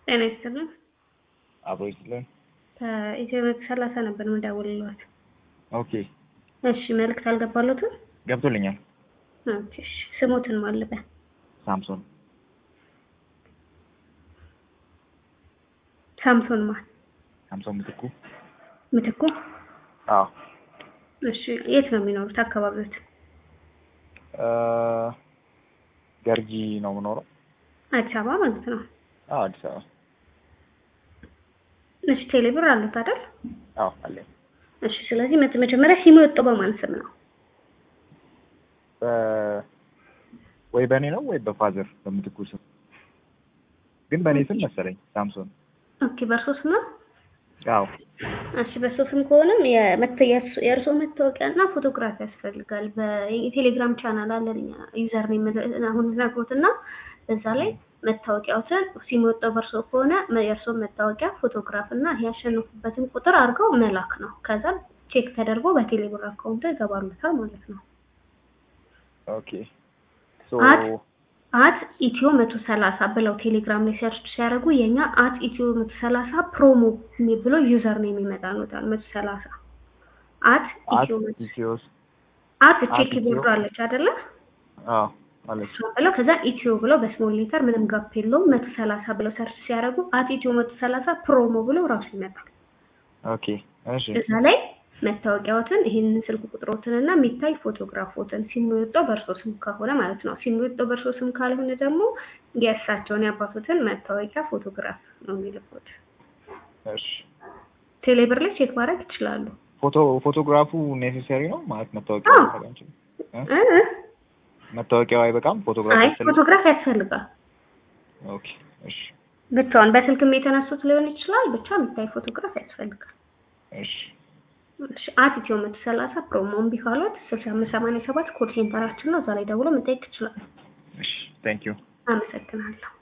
ጤና ይስጥልን። አብሮ ይስጥልን። ከኢትዮ ሰላሳ ነበር የምደውልልዎት። ኦኬ እሺ መልዕክት አልገባሎትም? ገብቶልኛል። ኦኬ እሺ ስሞትን ማልበ ሳምሶን ሳምሶን ማን ሳምሶን ምትኩ። ምትኩ? አዎ እሺ የት ነው የሚኖሩት አካባቢዎት? እ ገርጂ ነው የምኖረው። አዲስ አበባ ማለት ነው። አዎ አዲስ አበባ። እሺ ቴሌብር አሉት አይደል? አዎ አለኝ። እሺ ስለዚህ መት- መጀመሪያ ሲሙ የወጣው በማን ስም ነው? በ- ወይ በእኔ ነው ወይ በፋዘር በምትኩ ስም፣ ግን በእኔ ስም መሰለኝ ሳምሶን። ኦኬ በእርሶ ስም ነው? አዎ እሺ በእርሶ ስም ከሆነም የመተ- የእርሶ- የእርሶ መታወቂያ እና ፎቶግራፍ ያስፈልጋል። በቴሌግራም ቻናል አለን እኛ ዩዘር ኔም አሁን ነግሮት እና በዛ ላይ መታወቂያዎትን ሲም የወጣው በእርሶ ከሆነ መ- የእርሶን መታወቂያ ፎቶግራፍ እና ያሸነፉበትን ቁጥር አድርገው መላክ ነው። ከዛ ቼክ ተደርጎ በቴሌብር አካውንት ይገባሉታል ማለት ነው። ኦኬ ሶ አት አት ኢትዮ መቶ ሰላሳ ብለው ቴሌግራም ላይ ሰርች ሲያደርጉ የኛ አት ኢትዮ መቶ ሰላሳ ፕሮሞ የሚ- ብሎ ዩዘር ነው የሚመጣሉታል መቶ ሰላሳ አት አት ኢትዮ መቶ ኢትዮስ አት ቼክ አት ኢትዮ- ቦርዱ አለች አይደለ? አዎ አለች። እሷን ብለው ከዛ ኢትዮ ብለው በስሞል ሌተር ምንም ጋፕ የለውም መቶ ሰላሳ ብለው ሰርች ሲያደርጉ አት ኢትዮ መቶ ሰላሳ ፕሮሞ ብለው ራሱ ይመጣል። ኦኬ እሺ እዛ ላይ መታወቂያዎትን ይህንን ስልክ ቁጥሮትን እና የሚታይ ፎቶግራፎትን ሲሙ የወጣው በእርሶ ስም ከሆነ ማለት ነው። ሲሙ የወጣው በእርሶ ስም ካልሆነ ደግሞ የእሳቸውን ያባቱትን መታወቂያ ፎቶግራፍ ነው የሚልኩት። እሺ ቴሌብር ላይ ቼክ ማድረግ ይችላሉ። ፎቶ ፎቶግራፉ ኔሴሰሪ ነው ማለት መታወቂያው አዎ። አይበቃም? እ? እ? መታወቂያው አይበቃም? ፎቶግራፍ አይ ያስፈልጋል? ፎቶግራፍ ያስፈልጋል። ኦኬ እሺ ብቻውን በስልክም የተነሱት ሊሆን ይችላል። ብቻ የሚታይ ፎቶግራፍ ያስፈልጋል። እሺ እሺ፣ አት ኢትዮ መቶ ሰላሳ ፕሮሞን ቢካሎት ስልሳ አምስት ሰማንያ ሰባት ኮድ ሴንተራችን ነው። እዛ ላይ ደውሎ መጠየቅ ይችላል። እሺ ቴንክ ዩ አመሰግናለሁ።